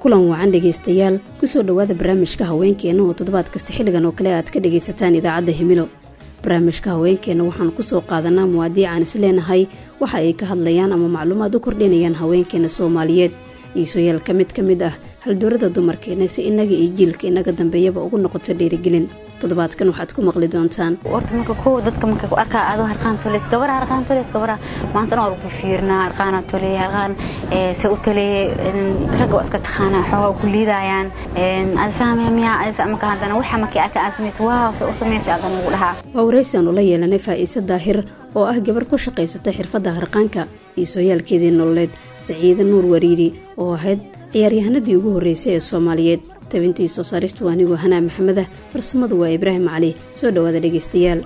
kulan wacan dhegaystayaal kusoo dhowaada barnaamijka haweenkeenna oo toddobaad kasta xilligan oo kale aad ka dhegaysataan idaacadda himilo barnaamijka haweenkeenna waxaan kusoo qaadanaa muwaadiicaan is leenahay waxa ay ka hadlayaan ama macluumaad u kordhinayaan haweenkeena soomaaliyeed iisoyaal ka mid ka mid ah haldoorada dumarkeena si innaga iyo jiilka inaga dambeeyaba ugu noqoto dhiirigelin toddobaadkan waxaad ku maqli doontaan horta marka kow dadka marka ku arkaa adoo harqaan toleys gabara harqaan toleys gabara maanta dhan waa lagu fiirnaa harqaana toleey harqaan se u toleeye ragga waa iska taqaanaa xoogaa ku liidayaan ada saamee miyaa ada marka haddana waxa markii arka aad samaysa waaw se u samaysa adan ugu dhahaa waa waraysaanu la yeelanay faa'iise daahir oo ah gabar ku shaqaysata xirfadda harqaanka iisooyaalkeedii nololeed saciide nuur wariiri oo ahayd ciyaaryahanadii ugu horreysay ee soomaaliyeed tabintii soo saaristu anigoo hanaa maxamedah farsamadu waa ibraahim cali soo dhowaada dhegaystayaal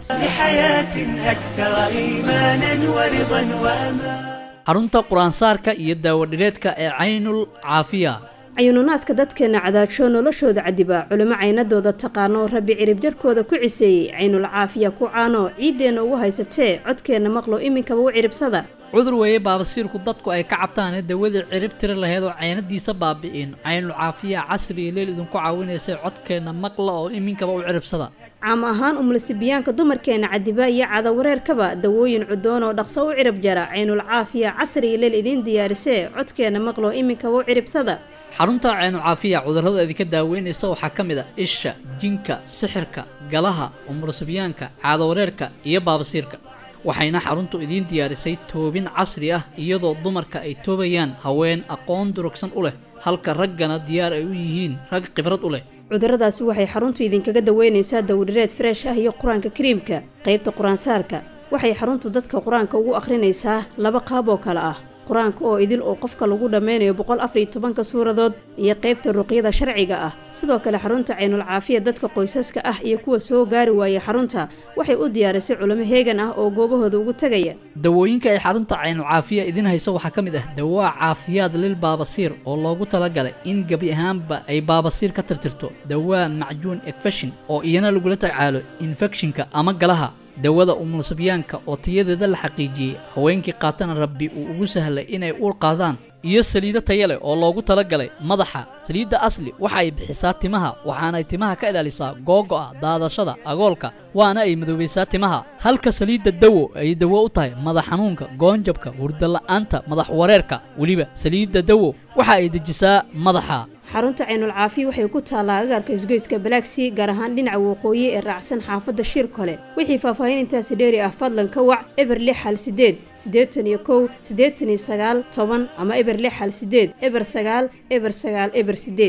xarunta qur-aansaarka iyo daawadhireedka ee caynul caafiya cayuununaaska dadkeenna cadaajoo noloshooda cadiba culimo caynadooda taqaano rabbi cirib jarkooda ku ciseeyey caynul caafiya ku caano ciiddeenna ugu haysatee codkeenna maqlo iminkaba u ciribsada cudur weeye baabasiirku dadku ay ka cabtaanee dawadii cirib tiri laheyd oo caynadiisa baabi'in caynul caafiya casri iyo leel idinku caawinaysay codkeenna maqla oo iminkaba u ciribsada caam ahaan umlasibiyaanka dumarkeenna cadiba iyo cadawareerkaba dawooyin cudoon oo dhaqso u cirib jara caynul caafiya casri iyo leel idiin diyaarisee codkeenna maqlo iminkaba u ciribsada xarunta caynu caafiya cudurrada idinka daaweynaysa waxaa ka mid a isha jinka sixirka galaha umurasibyaanka caadawareerka iyo baabasiirka waxayna xaruntu idiin diyaarisay toobin casri ah iyadoo dumarka ay toobayaan haween aqoon durugsan u leh halka raggana diyaar ay u yihiin rag khibrad u leh cudurradaasi waxay xaruntu idinkaga daweynaysaa dawdhireed freesh ah iyo qur-aanka kariimka qaybta qur-aansaarka waxay xaruntu dadka qur-aanka ugu akhrinaysaa laba qaab oo kale ah qur-aanka oo idil oo qofka lagu dhammeynayo boqol afariyo tobanka suuradood iyo qaybta ruqyada sharciga ah sidoo kale xarunta caynul caafiya dadka qoysaska ah iyo kuwa soo gaari waaya xarunta waxay u diyaarisay culimo heegan ah oo goobahooda ugu tegaya dawooyinka ay xarunta caynul caafiya idin hayso waxaa ka mid ah dawaa caafiyaad lil baabasiir oo loogu talagalay in gebi ahaanba ay baabasiir ka tirtirto dawaa macjuun ekfeshin oo iyana lagula tacaalo infekshinka ama galaha dawada umulsibyaanka oo tayadeeda la xaqiijiyey haweenkii qaatana rabbi uu ugu sahlay inay uur qaadaan iyo saliido taya leh oo loogu talagalay madaxa saliidda asli waxa ay bixisaa timaha waxaanay timaha ka ilaalisaa googo'a daadashada agoolka waana ay madoobaysaa timaha halka saliidda dawo ay dawo u tahay madax xanuunka goonjabka hurdala'aanta madax wareerka weliba saliidda dawo waxa ay dejisaa madaxa xarunta caynul caafiya waxay ku taallaa agaarka isgoyska balaagsii gaar ahaan dhinaca waqooyi ee raacsan xaafadda shir kole wixii faahfaahin intaasi dheeri ah fadlan ka wac eber lix hal sideed siddeetan iyo kow siddeetan iyo sagaal toban ama eber lix hal sideed eber sagaal eber sagaal eber sideed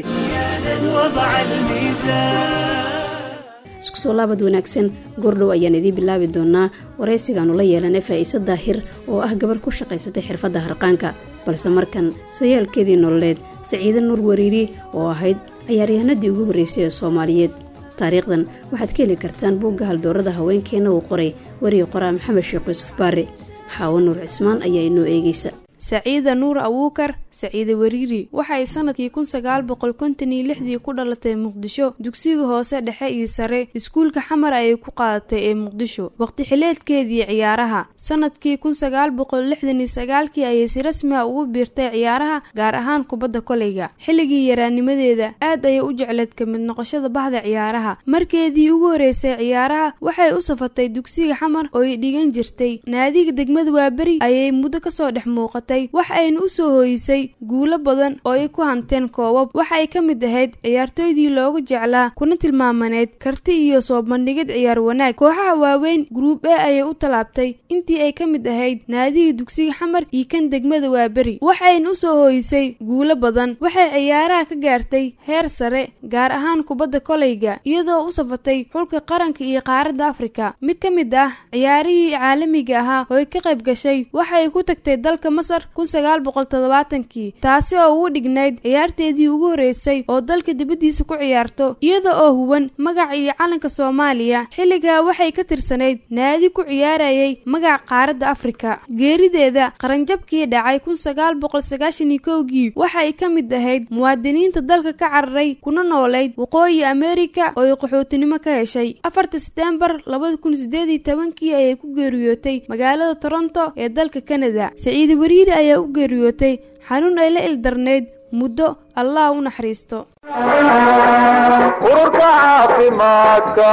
isku soo laabad wanaagsan goordhow ayaan idiin bilaabi doonaa waraysigaanu la yeelanay faa'iise daahir oo ah gabar ku shaqaysatay xirfadda harqaanka balse markan sooyaalkeedii nololeed saciide nuur wariiri oo ahayd ciyaaryahanadii ugu horreysay ee soomaaliyeed taariikhdan waxaad ka heli kartaan buugga haldoorada haweenkeenna uu qoray weriga qoraa maxamed sheekh yuusuf baare xaawo nuur cismaan ayaa inoo eegaysa saciida nuur awuukar saciide wariiri waxay sanadkii kun sagaal boqol konton iyo lixdii ku dhalatay muqdisho dugsiga hoose dhexe iyo sare iskuulka xamar ayay ku qaadatay ee muqdisho waqti xileedkeedii ciyaaraha sanadkii kun sagaal boqol lixdan iyo sagaalkii ayay si rasmi a ugu biirtay ciyaaraha gaar ahaan kubadda koleyga xilligii yaraanimadeeda aad ayay u jecleed ka mid noqoshada bahda ciyaaraha markeedii ugu horeysay ciyaaraha waxay u safatay dugsiga xamar oo ay dhigan jirtay naadiga degmada waaberi ayay muddo kasoo dhex muuqatay wax ayna u soo hooyisay guulo badan oo ay ku hanteen koobab waxa ay ka mid ahayd ciyaartooydii loogu jeclaa kuna tilmaamaneyd karti iyo soo bandhigid ciyaar wanaag kooxaha waaweyn gruub e ayay u tallaabtay intii ay ka mid ahayd naadiga dugsiga xamar iyo kan degmada waaberi waxayna u soo hooyisay guulo badan waxay ciyaaraha ka gaartay heer sare gaar ahaan kubadda koleyga iyadoo u safatay xulka qaranka iyo qaaradda afrika mid ka mid ah ciyaarihii caalamiga ahaa oo ay ka qayb gashay waxay ku tagtay dalka masar kun sagaal boqol toddobaatankii taasi oo ugu dhignayd ciyaarteedii ugu horreysay oo dalka dibaddiisa ku ciyaarto iyada oo huwan magaca iyo calanka soomaaliya xilligaa waxay ka tirsanayd naadi ku ciyaarayay magaca qaaradda afrika geerideeda qaranjabkii dhacay kun sagaal boqol sagaashan iyo kowgii waxay ka mid ahayd muwaadiniinta dalka ka cararay kuna noolayd waqooyi ameerika oo ay qaxootinimo ka heshay afarta seteembar labada kun sideed iyo tobankii ayay ku geeriyootay magaalada toronto ee dalka kanada saciide wariiri ayaa u geeriyootay xanuun ay la ildarnayd muddo allah u naxariisto ururka caafimaadka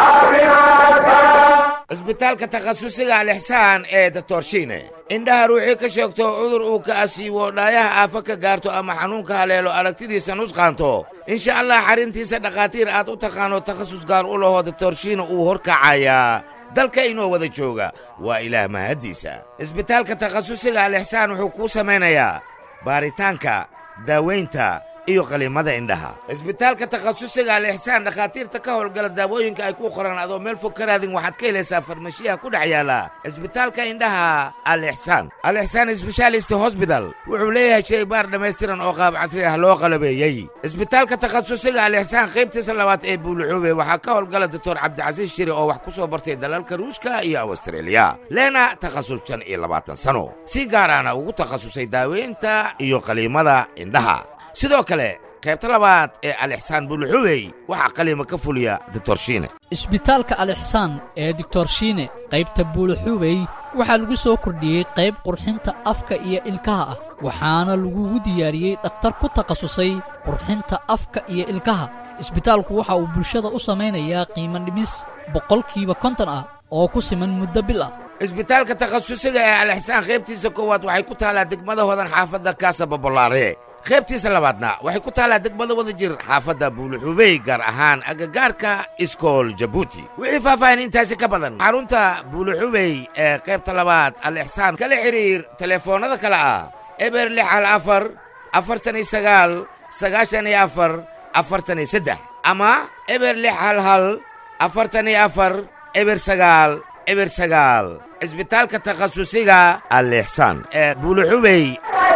cisbitaalka takhasusiga alixsaan ee datorshiine indhaha ruuxii ka sheegto cudur uu ka asiibo dhaayaha aafa ka gaarto ama xanuunka haleelo aragtidiisa nusqaanto insha allah xarrintiisa dhakhaatiir aad u taqaano takhasus gaar u lahoo datorshiine uu horkacayaa dalka inoo wada jooga waa ilaah mahaddiisa cisbitaalka takhasusiga alixsaan wuxuu kuu samaynayaa baaritaanka daawaynta iyo qaliimada indhaha cisbitaalka takhasusiga alixsaan dhakhaatiirta ka howlgala daawooyinka ay ku qoraan adoo meel fog ka raadin waxaad ka helaysaa farmashiyaha ku dhex yaala cisbitaalka indhaha alixsaan alixsaan sbeshaalist hosbital wuxuu leeyahay shaybaar dhammaystiran oo qaab casri ah loo qalabeeyey cisbitaalka takhasusiga alixsaan qaybtiisa labaad ee buuluxuube waxaa ka howlgala doctor cabdicasiis shiri oo wax ku soo bartay dalalka ruushka iyo awstreeliya leena takhasus shan iyo labaatan sano si gaaraana ugu takhasusay daaweynta iyo qaliimada indhaha sidoo kale qaybta labaad ee alixsaan buuluxubey waxaa qaliima ka fuliya ditorshiine isbitaalka alixsaan ee dictorshiine qaybta buuluxubey waxaa lagu soo kordhiyey qayb qurxinta afka iyo ilkaha ah waxaana lagugu diyaariyey dhakhtar ku takhasusay qurxinta afka iyo ilkaha isbitaalku waxa uu bulshada u samaynayaa qiimo dhimis boqolkiiba konton ah oo ku siman muddo bil ah isbitaalka takhasusiga ee alixsaan qaybtiisa koowaad waxay ku taallaa degmada hodan xaafadda kaasa babolaare qaybtiisa labaadna waxay ku taallaa degmada wada jir xaafadda buuluxubey gaar ahaan agagaarka iskool jabuuti wixii faahfaahin intaasi ka badan xarunta buuluxubey ee qaybta labaad alixsaan kala xidhiir telefoonnada kale ah eber lix hal afar afartan iyo sagaal sagaashan iyo afar afartan iyo saddex ama eber lix hal hal afartan iyo afar eber sagaal eber sagaal cisbitaalka takhasusiga alixsaan ee buuluxubey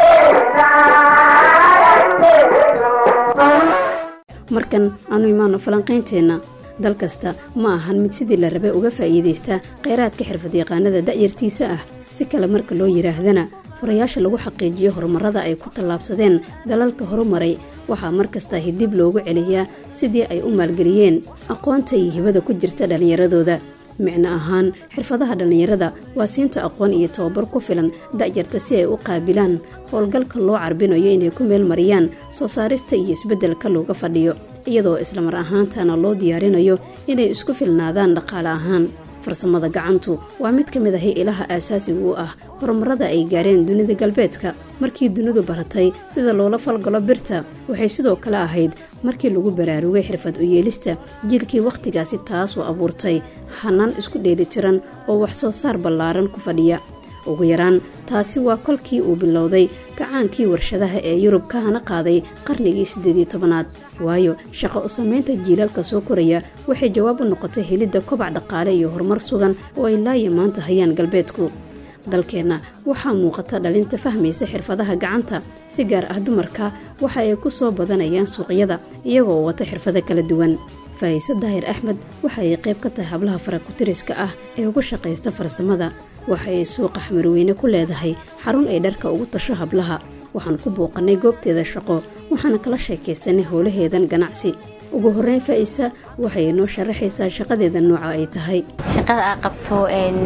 markan aanu imaanno falanqaynteenna dal kasta ma ahan mid sidii la rabay uga faa'iidaystaa khayraadka xirfadyaqaanada da'yartiisa ah si kale marka loo yidhaahdana furayaasha lagu xaqiijiyo horumarrada ay ku tallaabsadeen dalalka horumaray waxaa mar kastaahi dib loogu celiyaa sidii ay u maalgeliyeen aqoonta iyo hibada ku jirta dhallinyaradooda micno ahaan xirfadaha dhallinyarada waa siinta aqoon iyo tababar ku filan da'yarta si ay u qaabilaan howlgalka loo carbinayo inay ku meel mariyaan soo saarista iyo isbeddelka looga fadhiyo iyadoo islamar ahaantana loo diyaarinayo inay isku filnaadaan dhaqaale ahaan farsamada gacantu waa mid ka mid ahi ilaha aasaasiga u ah horumarada ay gaareen dunida galbeedka markii dunidu baratay sida loola falgalo birta waxay sidoo kale ahayd markii lagu baraarugay xirfad u yeelista jiilkii wakhtigaasi taasoo abuurtay hanaan isku dheelitiran oo wax soo saar ballaaran ku fadhiya ugu yaraan taasi waa kolkii uu bilowday gacaankii warshadaha ee yurub ka hana qaaday qarnigii siddeed iyo tobanaad waayo shaqo u samaynta jiilaalka soo koraya waxay jawaab u noqotay helidda kobac dhaqaale iyo horumar sugan oo ay laaya maanta hayaan galbeedku dalkeenna waxaa muuqata dhalinta fahmaysa xirfadaha gacanta si gaar ah dumarka waxa ay ku soo badanayaan suuqyada iyagoo wata xirfado kala duwan faahise daahir axmed waxa ay qayb ka tahay hablaha farakutiriska ah ee ugu shaqaysta farsamada waxa ay suuqa xamarweyne ku leedahay xarun ay dharka ugu tasho hablaha waxaan ku bouqannay goobteeda shaqo waxaana kala sheekaysanay howlaheedan ganacsi ugu horreyn faa'isa waxay noo sharaxaysaa shaqadeeda nooca ay tahay shaqada aa qabto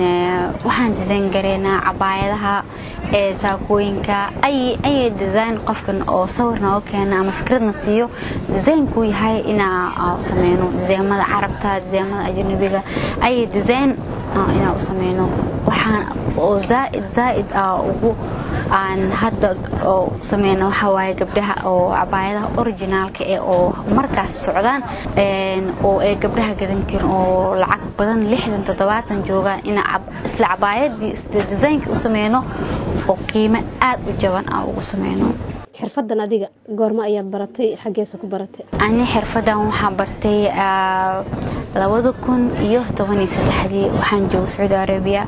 waxaan disayn gareynaa cabaayadaha ee saakooyinka ayay design qofkan oo sawir nooga keena ama fikradna siiyo designkuu yahay inaa sameyno disaymada carabta disaymada ajnabiga ayay design inaa u sameyno waxaan oo zaaid zaaid ugu aan hadda oo sameyna waxaa waaye gabdhaha oo cabaayadaha originaalka ee oo markaas socdaan oo ay gabdhaha gadan karin oo lacag badan lixdan toddobaatan joogaan ina isla cabaayadii isla designkii u sameyno oo qiimo aad u jaban ah ugu sameyno xirfadan adiga goorma ayaad baratay xaggeesa ku baratay ani xirfadan waxaa bartay labada kun iyo tobaniyo saddexdii waxaan jooga sacuudi arabiya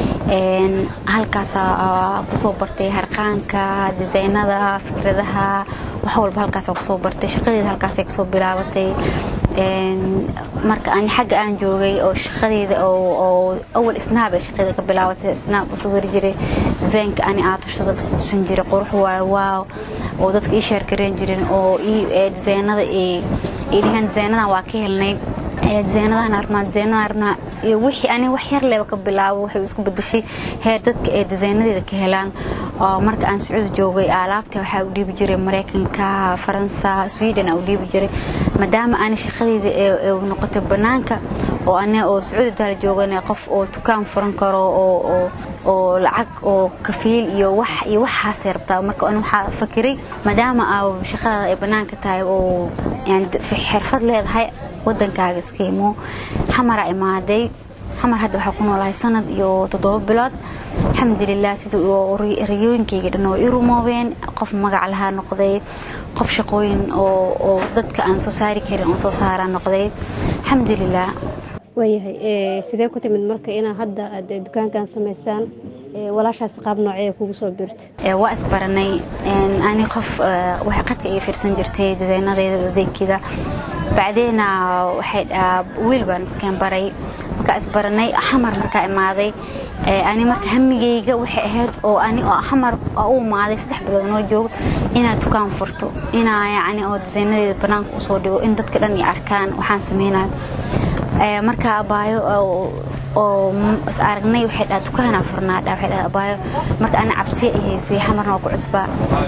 halkaasaa kusoo bartay harqaanka disaynada fikradaha wax walba halkaasa kusoo bartay shaqadeeda halkaasay kasoo bilaabatay marka ani xagga aan joogay oo shaqadeeda oo awal snaab ee shaqadeeda ka bilaabatay snaab u sawiri jiray disaynka ani aatusho dadka kusan jiray qurux waayo waaw oo dadka ii sheergareen jirin oo disaynada ay dhigaan disaynadan waa ka helnay disaynadahan armaa disaynadahan armaa iyo wixii ani wax yar leba ka bilaabo waxay isku bedeshay heer dadka ay disaynadeeda ka helaan oo marka aan sacuudi joogay alaabta waxaa u dhiibi jiray maraykanka faransa sweden aa u dhiibi jiray maadaama ani shaqadeyda ee noqotay banaanka oo ani oo sacuudi daal joogan qof oo dukaan furan karo oo oo lacag oo kafiil iyo wax iyo waxaasay rabtaa marka an waxaa fakiray maadaama aa shaqada ay banaanka tahay oo yani xirfad leedahay wadankaaga iska imo xamara imaaday xamar hadda waxaa ku noolahay sanad iyo toddoba bilood alxamdulilah sida riyooyinkayga dhan oo i rumoobeen qof magac lahaa noqday qof shaqooyin oo dadka aan soo saari karin oo soo saaraa noqday alxamdulilah waayahay sidee ku timid marka inaa hadda aad dukaankan samaysaan walaashaas qaab noocee kugu soo birta waa isbaranay ani qof waxay qadka iga fiirsan jirtay disaynadeeda oo zaykida bacdeena waxay wiil baan iskeen baray markaa isbaranay xamar markaa imaaday ani marka hamigayga waxay ahayd oo ani oo xamar u imaaday saddex bilood noo joogo inaad dukaan furto inaa yacni oo disaynadeeda banaanka usoo dhigo in dadka dhan ay arkaan waxaan sameynayo marka abaayo oo is aragnay waxay dhaha dukaanaa furnaadha waxay dhaha abaayo marka ana cabsiya ay haysay xamarna waa ku cusbaa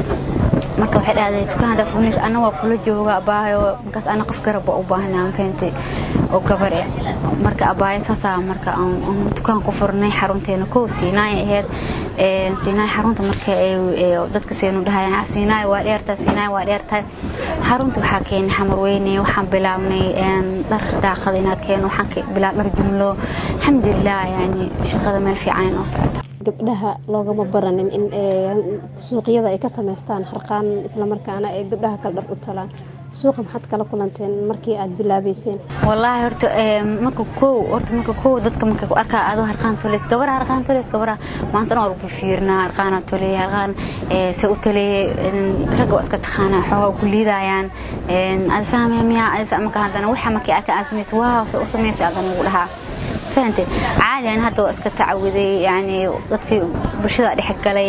marka waxay dhahday dukaan haddaa furnays ana waa kula jooga abaayo markaas ana qof garab baa u baahnaa mafahamtay oo gabar eh marka abaayo saasaa marka aan dukaan ku furnay xarunteena kow siinaay ahayd siinaay xarunta marka dadka seenu dhahayaan siinaay waa dheertahay siinaay waa dheertahay xarunta waxaa keenay xamar weyne waxaan bilaabnay dhar daaqada inaa keeno waxaan bilaab dhar jumlo alxamdulilah yani shaqada meel fiican inoo socota gabdhaha loogama baranin in suuqyada ay ka samaystaan harqaan islamarkaana ay gabdhaha kala dhar u talaan suuqa maxaad kala kulanteen markii aad bilaabayseen wallaahi horta marka kow horta marka kow dadka marka ku arkaa adoo harqaan tulis gabara harqaan tulis gabara maanta dhan waa lagu fiirnaa harqaana tuley harqaan se u taleye ragga waa iska taqaanaa xoogaa ku liidayaan ada saamee miyaa ada marka haddana waxa markii arka aad samaysa waaw se u samaysay adan lagu dhahaa fahante caadi aan hadda waa iska tacawiday yani dadkii bulshada dhex galay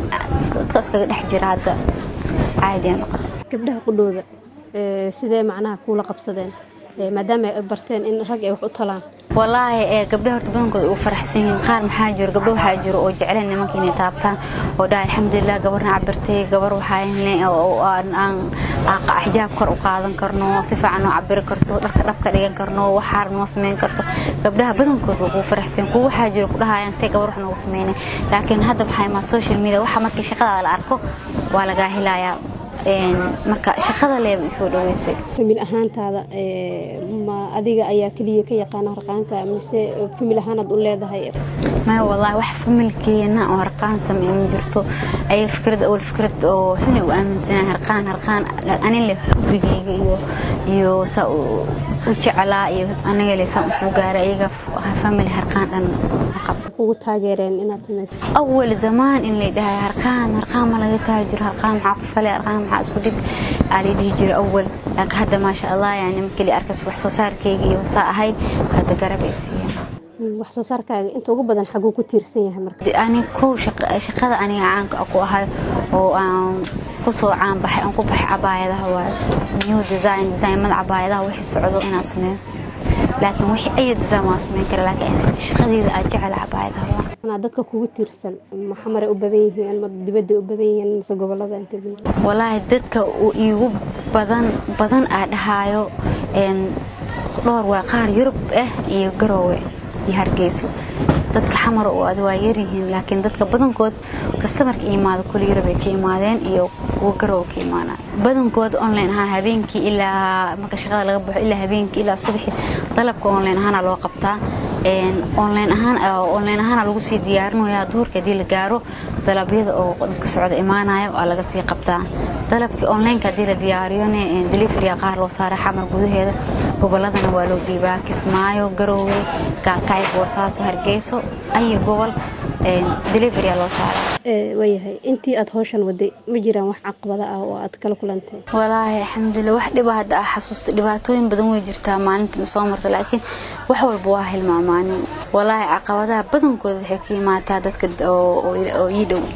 dadka iskaga dhex jira hadda caadi aan noqon gabdhaha qudhooda sidee macnaha kuula qabsadeen maadaama ay barteen in rag ay wax u talaan wallaahi ee gabdhaha horta badankooda ugu faraxsan yihiin qaar maxaa jiro gabdho waxaa jiro oo jecleen nimanka inay taabtaan oo dhahay alxamdulilah gabarna cabirtay gabar waxaa aan xijaab kor u qaadan karno si fiican oo cabiri karto dharka dhabka dhigan karno waxaar noo samayn karto gabdhaha badankooda waa kugu faraxsan kuwa waxaa jiro ku dhahayaan see gabar wax noogu sameynay laakiin hadda maxaa imaa social media waxa markii shaqada la arko waa lagaa helayaa marka shaqada leeba isoo dhaweysay famil ahaantaada ma adiga ayaa keliya ka yaqaana harqaanka mise famil ahaanaad u leedahay maya wallaahi wax familkeena oo harqaan sameeya ma jirto ayaga fikrad awal fikrad oo xuni u aaminsanaa harqaan harqaan anin leh xubigayga iyo iyo saa u jeclaa iyo aniga leh saan usoo gaaray ayaga famil harqaan dhan kugu taageereen inaad samayso awal zamaan in lay dhahay harqaan harqaan ma laga taajiro harqaan maxaa ku falay harqaan maxaa isku dhig aa lay dhihi jira awal laakiin hadda maasha allah yani markii la arkas wax soo saarkayga iyo saa ahay hadda garab ay siiyeen wax soo saarkaaga inta ugu badan xaguu ku tiirsan yahay marka ani kow shaqada aniga caanka ku ahay oo aan kusoo caan baxay aan ku baxay cabaayadaha waa new design designmada cabaayadaha wixii socdo inaan sameeyo laakiin wixii ay design waa sameyn kara laakiin shaqadeeda aan jecel cabaayadaha waa dadka kugu tiirsan maxamaray u badan yihiin ma dibadda u badan yihiin mise gobolada inta walaahi dadka iigu badan badan aa dhahaayo dhowr waa qaar yurub ah iyo garoowe iyo hargeyso dadka xamar oo ad waa yaryihiin laakiin dadka badankood kastamarka imaado kuli yurub ay ka imaadeen iyo kuwa garoowe ka imaanaan badankood online ahaan habeenkii ilaa marka shaqada laga baxo ilaa habeenkii ilaa subaxi dalabka online ahaana loo qabtaa online ahaan online ahaana lagu sii diyaarinayaa duurka haddii la gaaro dalabyada oo dadka socda imaanaya waa laga sii qabtaa dalabkii onlineka haddii la diyaariyone deliveryga qaar loo saara xamar gudaheeda goboladana waa loo dhiibaa kismaayo garoowe gaalkacyo boosaaso hargeyso ayo gobol deliverya loo saara waayahay intii aad howshan waday ma jiraan wax caqabada ah oo aad kala kulantay walaahi alxamdulilah wax dhiba hadda ah xasuusta dhibaatooyin badan way jirtaa maalintii soo marta laakiin wax walba waa hilmaamaanin walaahi caqabadaha badankooda waxay ka imaataa dadka oo ii dhow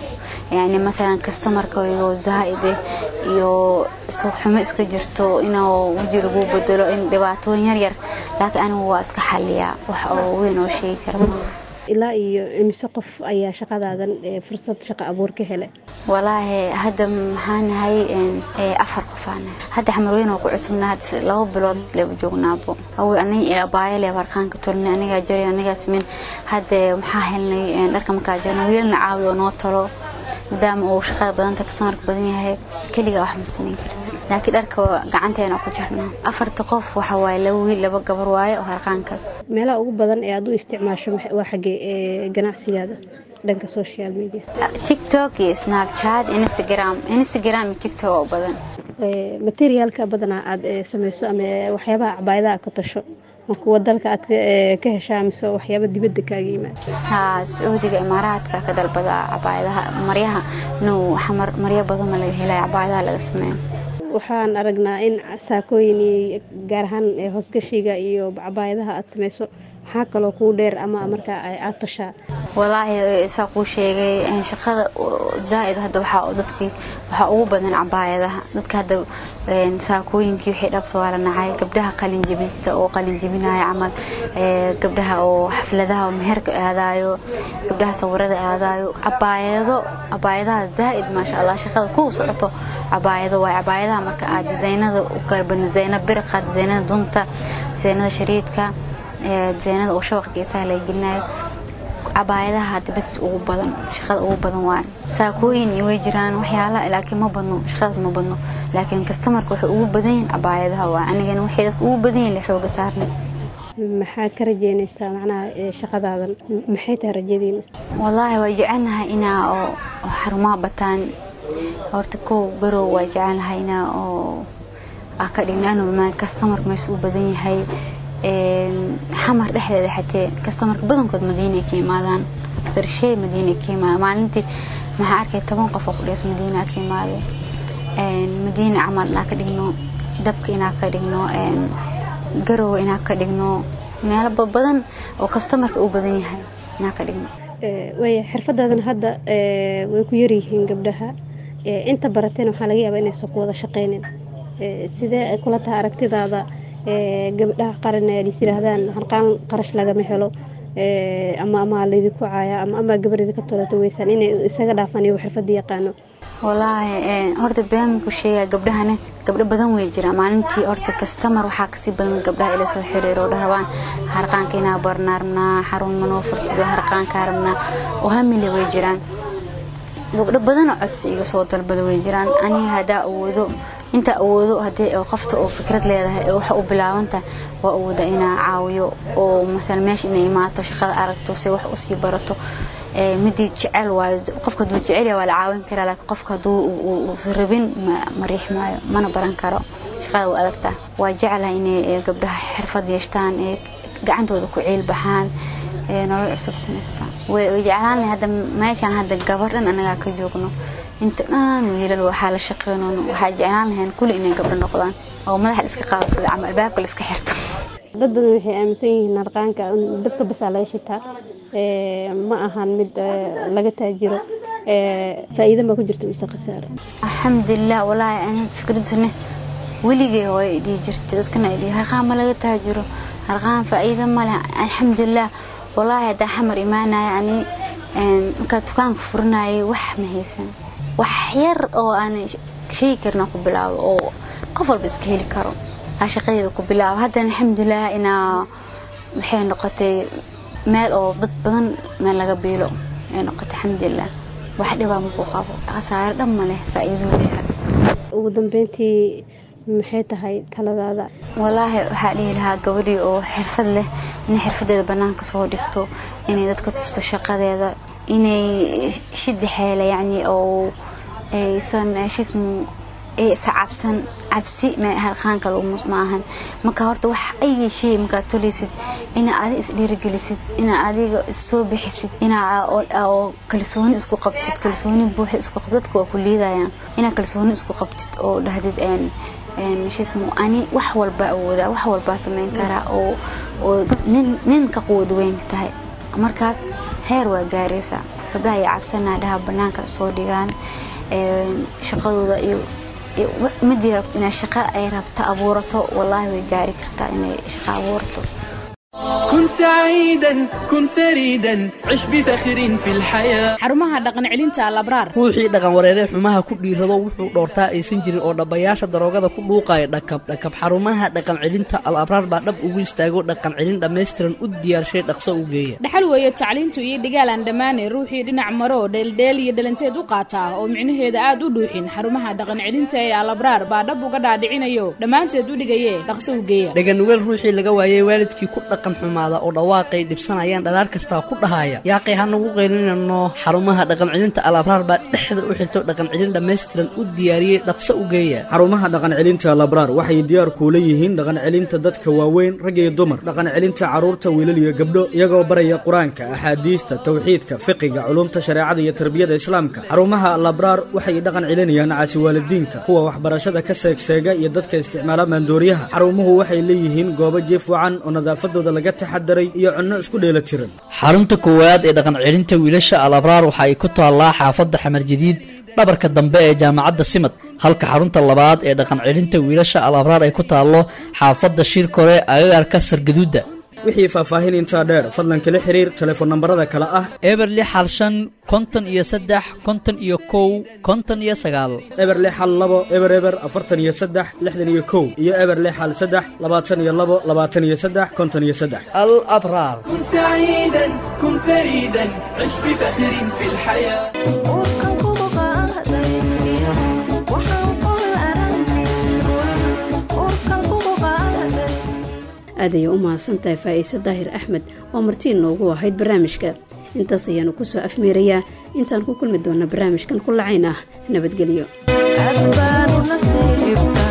yani maalan kastamarka iyo zaa'ide iyo suuqxumo iska jirto inuu weji lagu bedelo in dhibaatooyin yaryar laakiin anigu waa iska xaliyaa wax oo weyn oo sheegi kara ilaa iyo imise qof ayaa shaqadaadan fursad shaqo abuur ka helay walaahi hadda maxaa nahay afar qofaana hadda xamarweyn oo ku cusubna hadda laba bilood leba joognaabo awal aniga abaayo leeb harqaanka tolnay anigaa jaray anigaa sameyn hadda maxaa helnay dharka markaa jarna wiilna caawi oo noo talo maadaama uu shaqada badanta kasamarka badan yahay keligaa wax ma sameyn karti laakiin dharka gacanteena ku jarnaa afarta qof waxa waaye laba wiil laba gabar waaye oo harqaanka meelaha ugu badan ee aad u isticmaasho waa xaggee ganacsigaada dhanka social media tiktok iyo snapchat instagram instagram iyo tiktok oo badan materiaalka badanaa aad sameyso ama waxyaabaha cabaayadaha ka tasho ma kuwa dalka aad ka heshaa mise waxyaaba dibadda kaaga yimaada haa sacuudiga imaaraadka ka dalbada cabaayadaha maryaha inuu xamar maryo badan ma laga helaya cabaayadaha laga sameeyo waxaan aragnaa in saakooyin iyo gaar ahaan hoosgashiga iyo cabaayadaha aad sameyso maxaa kaloo kuu dheer ama markaa aad tashaa walaahi saa kuu sheegay shaqada zaaid hadda waxaa dadkii waxaa ugu badan cabaayadaha dadka hadda saakooyinkii wixii dhabta waa la nacay gabdhaha qalin jebista oo qalin jebinaya camal gabdhaha oo xafladaha meherka aadaayo gabdhaha sawirada aadaayo cabaayado cabaayadaha zaaid maasha allah shaqada ku socoto cabaayado waay cabaayadaha marka aad disaynada u kala badna disaynada biriqa disaynada dunta disaynada shariidka disaynada oo shabaq geesaha laga gelinayo cabaayadaha hadda bas ugu badan shaqada ugu badan waa saakooyin iyo way jiraan waxyaala laakiin ma badno shaqadaas ma badno laakiin kastamarka waxay ugu badan yihiin cabaayadaha waa anigana waxay dadka ugu badan yihiin xooga saarnay maxaa ka rajeynaysaa macnaha shaqadaadan maxay tahay rajadiina wallaahi waa jecelnahay inaa oo xarumaha bataan horta kow garow waa jecelnahay inaa oo aa ka dhigna anuu kastamarka meesha u badan yahay xamar dhexdeeda xatee kastamarka badankood madiina ka imaadaan aktarshey madiina ka imaada maalintii maxaa arkay toban qof oo ku dhees madiina ka imaade madiina camal inaa ka dhigno dabka inaa ka dhigno garowe inaa ka dhigno meelo badan oo kastamarka u badan yahay inaa ka dhigno waaya xirfadaadan hadda way ku yaryihiin gabdhaha inta barateen waxaa laga yaabaa inaysan ku wada shaqeynin sidee ay kula tahay aragtidaada gabdhaha qaran ay is yiraahdaan harqaan qarash lagama helo ama ama laydinku caaya ama ama gabar idinka tolata weysaan inay isaga dhaafaan iyagu xirfadda yaqaano walaahi horta beamku sheegaa gabdhahana gabdho badan way jiraan maalintii horta kastamar waxaa kasii badan gabdhaha ila soo xiriiro oo dharabaan harqaanka inaa barnaa rabnaa xarun manoo furtido harqaanka rabnaa oo hamile way jiraan gabdho badanoo codsi iga soo dalbada way jiraan aniga haddaa awoodo inta awoodo hadii qofta oo fikrad leedahay ee waxa u bilaabanta waa awooda inaa caawiyo oo masala meesha inay imaato shaqada aragto se wax usii barato midii jecel waayo qofka haduu jecel waa la caawin karaa laakiin qofka haduu uusan rabin ma riix maayo mana baran karo shaqada waa adagtaa waa jeclaha inay gabdhaha xirfad yeeshtaan ee gacantooda ku ciil baxaan nolol cusub samaystaan way jeclaan lahay hadda meeshaan hadda gabar dhan anagaa ka joogno inta dhan wiilal waxaa la shaqeyno waxaa jeclaan lahayn kulli inay gabdho noqdaan oo madaxa la iska qaado sida camal albaabka la iska xirto dad badan waxay aaminsan yihiin harqaanka dabka basaa laga shitaa ma ahan mid laga taajiro faa'iido ma ku jirto mise khasaaro alxamdulilah walaahi ana fikradisne weligay hooyo dhihi jirtay dadkana ay dhihi harqaan ma laga taajiro harqaan faa'iido ma leh alxamdulilah walaahi haddaa xamar imaanaya ani markaa dukaanka furinayay wax ma haysan wax yar oo aan sheegi karna ku bilaabo oo qof walba iska heli karo aa shaqadeeda ku bilaabo haddana alxamdulilah inaa waxay noqotay meel oo dad badan meel laga biilo ay noqotay alxamdulilah wax dhibaa makuu qabo khasaare dhan ma leh faa'iiduu leeyahay ugu dambeyntii maxay tahay taladaada walaahi waxaa dhihi lahaa gabadhii oo xirfad leh inay xirfadeeda banaanka soo dhigto inay dadka tusto shaqadeeda inay shidi xeela yacni oo aysan shismu aysan cabsan cabsi harqaanka ma ahan marka horta wax ay shay markaa tolaysid inaa adiga isdhiirigelisid inaa adiga issoo bixisid inaa kalsooni isku qabtid kalsooni buuxa isku qabtid dadka waa ku liidayaan inaa kalsooni isku qabtid oo dhahdid shismu ani wax walbaa awoodaa wax walbaa samayn karaa oo nin ka quwad weyn tahay markaas heer waa gaaraysaa gabdhaha ay cabsanaa dhaha banaanka soo dhigaan shaqadooda iyo midii rabto inay shaqo ay rabto abuurato wallaahi way gaari kartaa inay shaqo abuurato كن سعيدا كن فريدا عش بفخر في الحياة xarumaha dhaqan celinta alabraar ruuxii dhaqan wareeree xumaha ku dhiirado wuxuu dhoortaa aysan jirin oo dhabbayaasha daroogada ku dhuuqaya dhakab dhakab xarumaha dhaqan celinta al abraar baa dhab ugu istaago dhaqan celin dhammaystiran u diyaarshay dhaqso u geeya dhaxal weeye tacliintu iyo dhigaal aan dhammaane ruuxii dhinac maro dheeldheel iyo dhalanteed u qaataa oo micnaheeda aad u dhuuxin xarumaha dhaqan celinta ee alabraar baa dhab uga dhaadhicinayo dhammaanteed u dhigaye dhaqso u geeya dhaganugeel ruuxii laga waayey waalidkii ku dhaqan xumaada oo dhawaaqay dhibsanayaan dhalaar kastaa ku dhahaya yaaqay hanagu qaylinano xarumaha dhaqan celinta al abraar baa dhexda u xirto dhaqan celin dhammaystiran u diyaariyey dhaqso u geeya xarumaha dhaqan celinta labraar waxay diyaar kuula yihiin dhaqan celinta dadka waaweyn rag iyo dumar dhaqan celinta carruurta wiilal iyo gabdho iyagoo baraya qur-aanka axaadiista tawxiidka fiqiga culumta shareecada iyo tarbiyada islaamka xarumaha labraar waxay dhaqan celinayaan caasiwaalidiinka kuwa waxbarashada ka seegseega iyo dadka isticmaala maandooriyaha xarumuhu waxay leeyihiin goobo jiif wacan oo nadaafadooda laga taxadaray iyo cunno isku dheela tiran xarunta koowaad ee dhaqan celinta wiilasha al abraar waxa ay ku taallaa xaafadda xamar jadiid dhabarka dambe ee jaamacadda simad halka xarunta labaad ee dhaqan celinta wiilasha al abraar ay ku taallo xaafadda shirkore agagaarka sargaduudda wixii faahfaahin intaa dheer fadlan kala xiriir telefoon nambarada kale ah eber lix hal shan konton iyo saddex konton iyo kow konton iyo sagaal eber lix hal labo eber eber afartan iyo saddex lixdan iyo kow iyo eber lix hal saddex labaatan iyo labo labaatan iyo saddex konton iyo saddex al abraar كن سعيدا كن فريدا عش بفخر في الحياة aad ayay u mahadsantahay faa'iise daahir axmed oo martiin noogu ahayd barnaamijka intaas ayaanu ku soo afmeerayaa intaan ku kulmi doonna barnaamijkan ku lacayn ah nabadgelyo